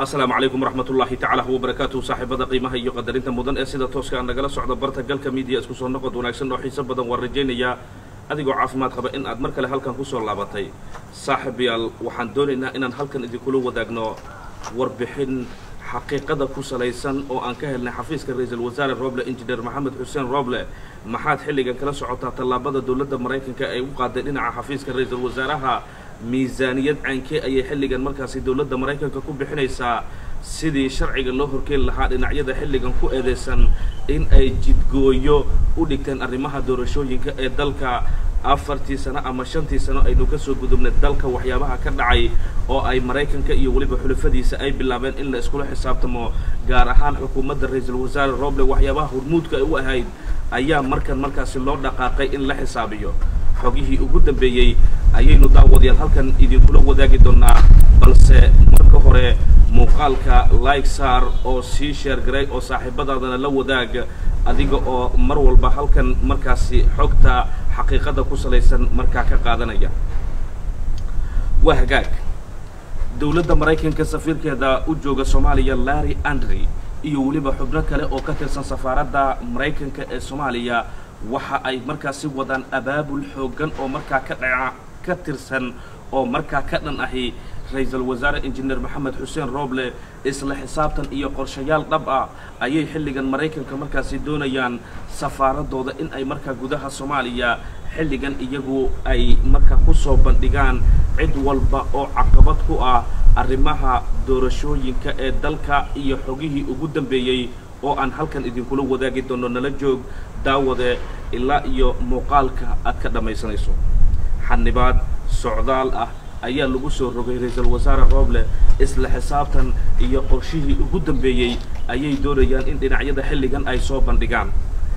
asalaamu calaykum waraxmat ullaahi tacaala wabarakaatuhu saaxiibada qiimaha iyo qadarinta mudan ee sida tooska aan nagala socda barta galka miidiya isku soo noqod wanaagsan oo xiiso badan waan rajaynayaa adigoo caafimaad qaba in aad mar kale halkan kusoo laabatay saaxiibayaal waxaan doonaynaa inaan halkan idinkula wadaagno warbixin xaqiiqada ku salaysan oo aan ka helnay xafiiska ra-iisul wasaare roble injineer maxamed xuseen roble maxaad xilligan kala socotaa tallaabada dowladda maraykanka ay u qaaday dhinaca xafiiska ra-iisul wasaaraha miisaaniyad caynkee ayay xilligan markaasi dowladda maraykanka ku bixinaysaa sidii sharciga loo horkeeni lahaa dhinacyada xilligan ku eedeysan in ay jidgooyo u dhigteen arrimaha doorashooyinka ee dalka afartii sano ama shantii sano aynu ka soo gudubnay dalka waxyaabaha ka dhacay oo ay maraykanka iyo weliba xulafadiisa ay bilaabeen in la iskula xisaabtamo gaar ahaan xukuumadda ra-iisul wasaare roble waxyaabaha hormuudka ay u ahayd ayaa markan markaasi loo dhaqaaqay in la xisaabiyo xogihii ugu dambeeyey ayaynu daawadayaal halkan idinkula wadaagi doonaa balse marka hore muuqaalka like saar oo sii sheer garay oo saaxiibadaadana la wadaag adiga oo mar walba halkan markaasi xogta xaqiiqada ku salaysan markaa ka qaadanaya waa hagaag dowladda maraykanka safiirkeeda u jooga soomaaliya larry andry iyo weliba xubno kale oo ka tirsan safaaradda maraykanka ee soomaaliya waxa ay markaasi wadaan abaabul xooggan oo markaa ka dhaca ka tirsan oo markaa ka dhan ahi ra-iisul wasaare injineer maxamed xuseen roble isla xisaabtan iyo qorshayaal dhab ah ayay xilligan maraykanka markaasi doonayaan safaaradooda in ay markaa gudaha soomaaliya xilligan iyagu ay markaa ku soo bandhigaan cid walba oo caqabad ku ah arrimaha doorashooyinka ee dalka iyo xogihii ugu dambeeyey oo aan halkan idinkula wadaagi doono nala joog daawade ilaa iyo muuqaalka aad ka dhammaysanayso xanibaad socdaal ah ayaa lagu soo rogay ra-iisul wasaare roble isla xisaabtan iyo qorshihii ugu dambeeyey ayay doonayaan in dhinacyada xilligan ay soo bandhigaan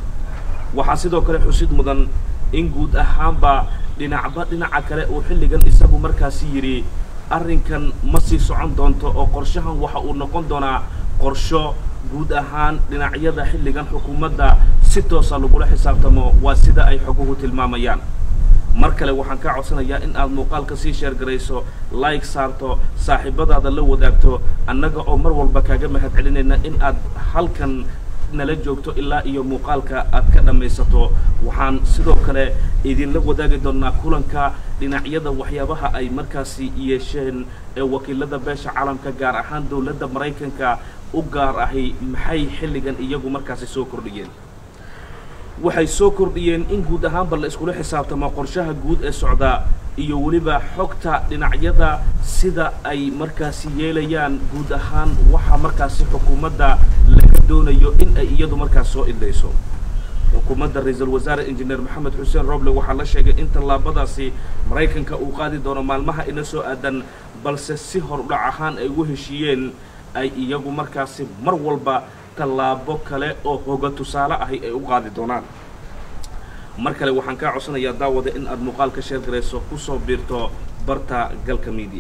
waxaa sidoo kale xusid mudan in guud ahaanba dhinacba dhinaca kale uu xilligan isagu markaasi yidhi arrinkan ma sii socon doonto oo qorshahan waxa uu noqon doonaa qorsho guud ahaan dhinacyada xilligan xukuumadda si toosa lagula xisaabtamo waa sida ay xoguhu tilmaamayaan mar kale waxaan kaa codsanayaa in aad muuqaalka sii sheergarayso like saarto saaxiibadaada la wadaagto annaga oo mar walba kaaga mahad celinayna in aad halkan nala joogto ilaa iyo muuqaalka aad ka dhammaysato waxaan sidoo kale idinla wadaagi doonnaa kulanka dhinacyada waxyaabaha ay markaasi yeesheen ee wakiilada beesha caalamka gaar ahaan dowladda maraykanka u gaar ahi maxay xilligan iyagu markaasi soo kordhiyeen waxay soo kordhiyeen in guud ahaanba la iskula xisaabtamo qorshaha guud ee socda iyo weliba xogta dhinacyada sida ay markaasi yeelayaan guud ahaan waxa markaasi xukuumadda laga doonayo in ay iyadu markaas soo idlayso xukuumadda ra-iisul wasaare injineer maxamed xuseen roble waxaa la sheegay in tallaabadaasi maraykanka uu qaadi doono maalmaha ina soo aadan balse si hordhac ahaan ay ugu heshiiyeen ay iyagu markaasi mar walba tallaabo kale oo hoga tusaale ahi ay u qaadi doonaan mar kale waxaan kaa codsanayaa daawada in aad muuqaal ka sheer garayso kusoo biirto barta galka miidiya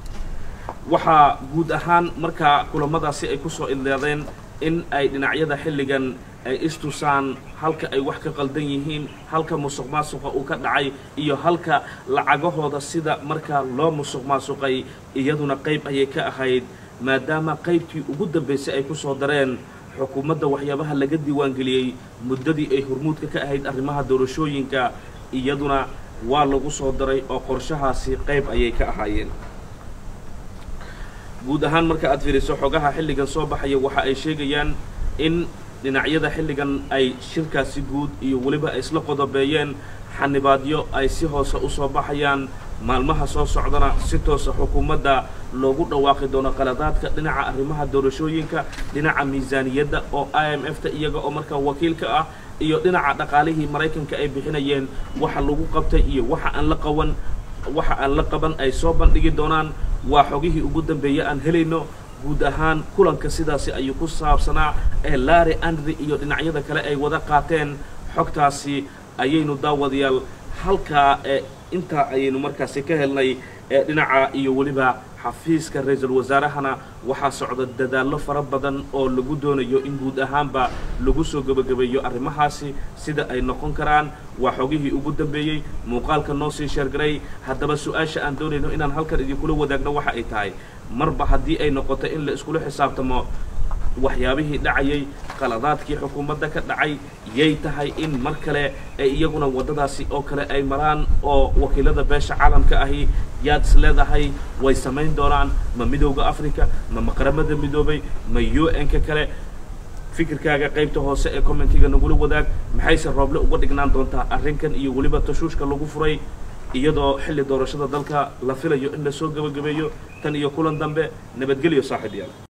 waxaa guud ahaan markaa kulamadaasi ay kusoo idleedeen in ay dhinacyada xilligan ay istusaan halka ay wax ka qaldan yihiin halka musuq maasuqa uu ka dhacay iyo halka lacagahooda sida markaa loo musuq maasuqay iyaduna qayb ayay ka ahayd maadaama qaybtii ugu dambaysay ay ku soo dareen xukuumadda waxyaabaha laga diiwaangeliyey muddadii ay hormuudka ka ahayd arrimaha doorashooyinka iyaduna waa lagu soo daray oo qorshahaasi qayb ayay ka ahaayeen guud ahaan marka aad fiiriso xogaha xilligan soo baxaya waxa ay sheegayaan in dhinacyada xilligan ay shirkaasi guud iyo weliba ay isla qodobeeyeen xanibaadyo ay si hoose u soo baxayaan maalmaha soo socdana si toosa xukuumadda loogu dhawaaqi doono qaladaadka dhinaca arrimaha doorashooyinka dhinaca miisaaniyadda oo i m f ta iyaga oo markaa wakiilka ah iyo dhinaca dhaqaalihii maraykanka ay bixinayeen waxa lagu qabtay iyo waxa aan la qaban waxa aan la qaban ay soo bandhigi doonaan waa xogihii ugu dambeeye aan helayno guud ahaan kulanka sidaasi ayuu ku saabsanaa ee larry andry iyo dhinacyada kale ay wada qaateen xogtaasi ayaynu daawadayaal halkaa ee intaa ayaynu markaasi ka helnay ee dhinaca iyo weliba xafiiska ra-iisul wasaarahana waxaa socda dadaallo fara badan oo lagu doonayo in guud ahaanba lagu soo gebagabeeyo arrimahaasi sida ay noqon karaan waa xogihii ugu dambeeyey muuqaalka noo sii sheergaray haddaba su-aasha aan doonayno inaan halkan idinkula wadaagno waxa ay tahay marba haddii ay noqoto in la iskula xisaabtamo waxyaabihii dhacayay qaladaadkii xukuumadda ka dhacay yay tahay in mar kale ay iyaguna waddadaasi oo kale ay maraan oo wakiilada beesha caalamka ahi yaad is leedahay way samayn doonaan ma midowda africa ma maqaramada midoobay ma u n-ka kale fikirkaaga qaybta hoose ee commentiga nagula wadaag maxayse rooble uga dhignaan doontaa arrinkan iyo weliba tashuushka lagu furay iyadoo xilli doorashada dalka la filayo in la soo gebagabeeyo tan iyo kulan dambe nabadgelyo saaxiib yaal